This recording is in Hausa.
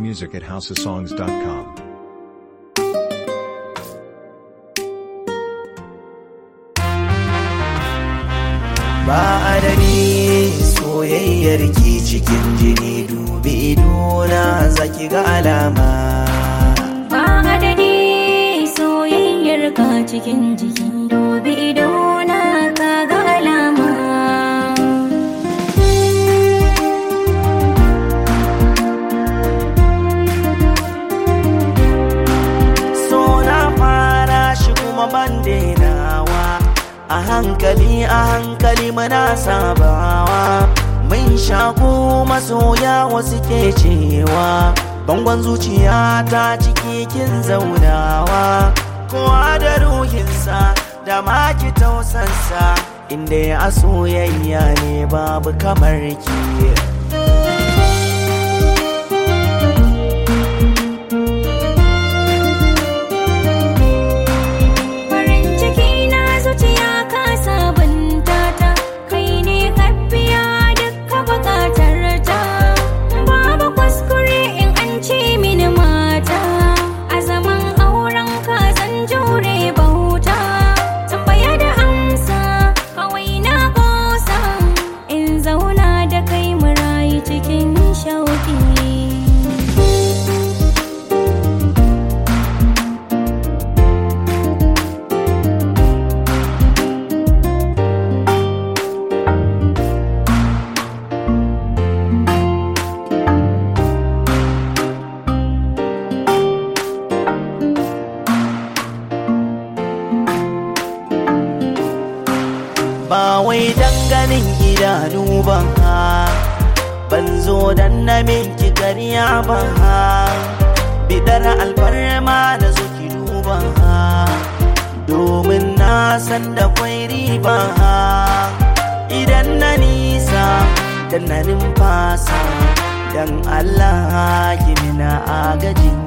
music at houseofsongs.com. ba adadi soyayyar ki cikin jini dubi idona zaki ga alama Ba adadi soyayyar ka cikin jiki dubi idona ka ga alama so na fara shi kuma ban dainawa a hankali a hankali muna sabawa mun shaku masoya wasu ke cewa bangon zuciya ta ciki kin zaunawa kowa da ruhinsa da maki tausansa inda ya soyayya ne babu kamar ki farin ciki na zuciya ka sabunta ta kai ne ka biya dukka bukatar ta babu kuskure in an ce mini mata a zaman auren ka zan jure bauta tambaya da amsa kawai na kosa in zauna da kai mu rayu cikin shauki ba wai danganin idanu ba ha ban zo dan na minki karya ba ha bidar alfarma na zo ki duba ha domin na san da kwai riba ha idan na nisa dan na numfasa dan Allah ki mina agajin